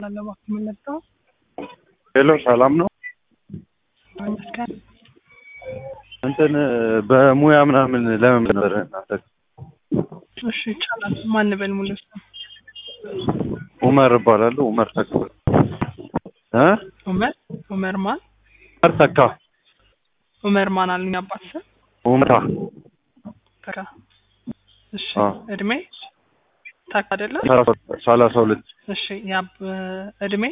ለማለት የምንመጣው ሄሎ ሰላም ነው። ይመስገን። እንትን በሙያ ምናምን ለምን ነበር እናንተ? እሺ ይቻላል። ማን በል ሙሉ ስም? ኡመር እባላለሁ። ኡመር ተካ እ ኡመር ኡመር ማን? ኡመር ተካ ኡመር ማን አሉኝ አባት ስም? ኡመታ ተካ። እሺ አ እድሜ ታካ አይደለ? ሰላሳ ሁለት እሺ ያብ እድሜ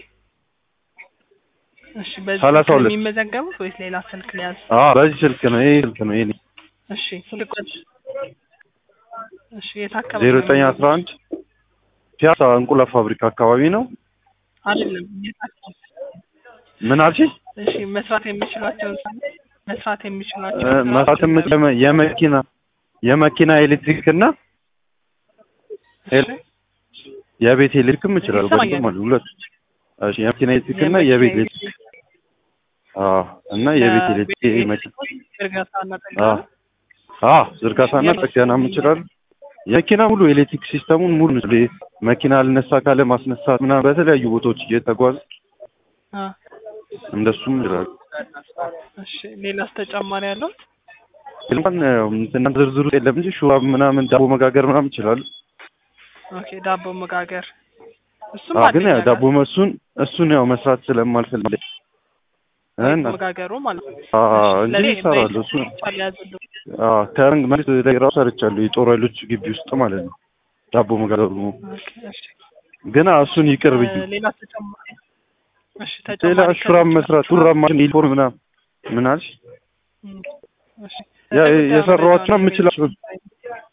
እሺ በዚህ ሰላሳ ስልክ ነው ሁለት የሚመዘገቡት ወይስ ሌላ ስልክ ሊያዝ? አ በዚህ ስልክ ነው ይሄ ስልክ ነው ይሄ እሺ ስልክ ቁጥር እሺ የት አካባቢ ዜሮ ነው ዘጠኝ አስራ አንድ ፒያሳ እንቁላል ፋብሪካ አካባቢ ነው። አይደለም የት አካባቢ? ምን አልሽ? እሺ መስራት የሚችሏቸውን ስራ- መስራት እ የሚችሏቸውን መስራት ስራዎች የምችለው የመኪና የመኪና ኤሌክትሪክ እና እሺ የቤት ኤሌክትሪክም እችላለሁ። ይሰማኛል። በደንብ ማለት ሁለት እሺ የመኪና ኤሌክትሪክ እና የቤት ኤሌክትሪክ አዎ እና የቤት ኤሌክትሪክ ይሄ መኪና እርጋታና አዎ ጠገና አዎ ዝርጋታና ጥገናም እችላለሁ። የመኪና ሙሉ ኤሌክትሪክ ሲስተሙን ሙሉ ነው። ይሄ መኪና ልነሳ ካለ ማስነሳት ምናምን በተለያዩ ቦታዎች እየተጓዝ አ እንደሱም እችላለሁ። እሺ ሌላስ ተጨማሪ ያለው እንኳን እንትና ዝርዝሩ የለም እንጂ ሹራብ ምናምን ዳቦ መጋገር ምናምን ይችላሉ። ኦኬ ዳቦ መጋገር እሱም አዎ ግን አለኝ ያው ነገር። ዳቦ እሱን እሱን ያው መስራት ስለማልፈልግ እና መጋገሩ ማለት ነው አዎ እሺ፣ እንጂ ለኔ እሰራለሁ እሱ በኢትዮጵያ ያዘልው አዎ ከረንግ ማለት ላይ ራሱ ሰርቻለሁ የጦር ኃይሎች ግቢ ውስጥ ማለት ነው። ዳቦ መጋገሩ ኦኬ እሺ ግን አዎ እሱን ይቅር ብዬ እ፣ ሌላ ተጨማሪ እሺ ሌላ ተጨማሪ ሹራብ ከዚህ መስራት ሹራብ- ሹራብ ማለት ዩኒፎርም ምናምን ምን አልሽ? እም፣ እሺ ያ ለጉዳዩ የሰራኋቸው መረጃውን የምችላቸው ያገኙት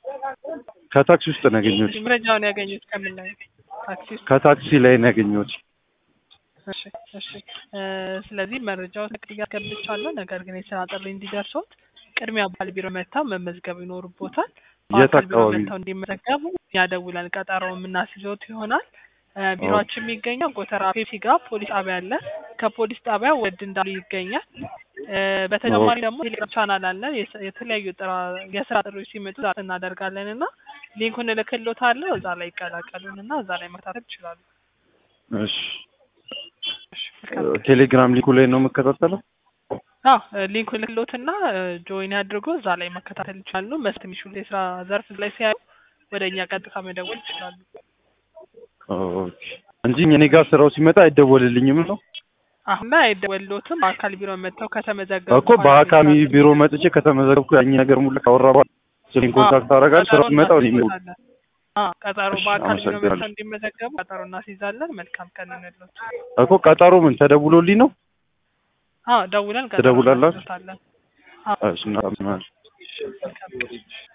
ከታክሲ ውስጥ ነው ያገኘሁት። እሺ፣ መረጃውን ያገኙት ከምን ላይ ታክሲ ውስጥ? ከታክሲ ላይ ነው ያገኘሁት። እሺ እሺ እ፣ ስለዚህ መረጃው ተቀያ ገብቻለሁ። ነገር ግን የስራ ጥሪ እንዲደርሶት ቅድሚያ ባል ቢሮ መጥተው መመዝገብ ይኖርቦታል። የት በአካል ቢሮ አካባቢ? መጥተው እንዲመዘገቡ ያደውለን ቀጠሮ የምናስይዘውት ይሆናል። እ፣ ቢሮአችን የሚገኘው ጎተራ ፔፕሲ ጋር ፖሊስ ጣቢያ አለ። ከፖሊስ ጣቢያ ወድ እንዳሉ ይገኛል። እ፣ በተጨማሪ ደግሞ ቴሌግራም ቻናል አለን። የስ- የተለያዩ ጥራ- የስራ ጥሪዎች ሲመጡ እዛ እናደርጋለን እና ሊንኩን እልክልዎታለሁ። እዛ ላይ ይቀላቀሉን እና እዛ ላይ መከታተል ይችላሉ። እሺ እሺ መልካም ቴሌግራም ሊንኩ ላይ ነው የምከታተለው። አዎ ሊንኩ ልክሎትና ጆይን አድርጎ እዛ ላይ መከታተል ይችላሉ። መስት የሚችሉ የስራ ዘርፍ ላይ ሲያዩ ወደ እኛ ቀጥታ መደወል ይችላሉ። ኦኬ እንጂ እኔ ጋር ስራው ሲመጣ አይደወልልኝም ነው አሁን ላይ አይደወልሎትም። በአካል ቢሮ መጥተው ከተመዘገቡ እኮ በአካሚ ቢሮ መጥቼ ከተመዘገብኩ ያኝ ነገር ሙሉ ካወራ በኋላ ስልክ ኮንታክት አደርጋለሁ። ስራው ሲመጣ እኔ ነው ቀጠሮ እሺ፣ በአካል ቢሮ አመሰግናለሁ። መጥተው እንዲመዘገቡ ቀጠሮ እናስይዛለን። መልካም ቀን እንሎት። እኮ ቀጠሮ ምን ተደውሎልኝ ነው? አዎ ደውለን ቀጠሮ ትደውላላችሁ? እናስይዞታለን። እሺ እናመሰግናለን። መልካም ቀን።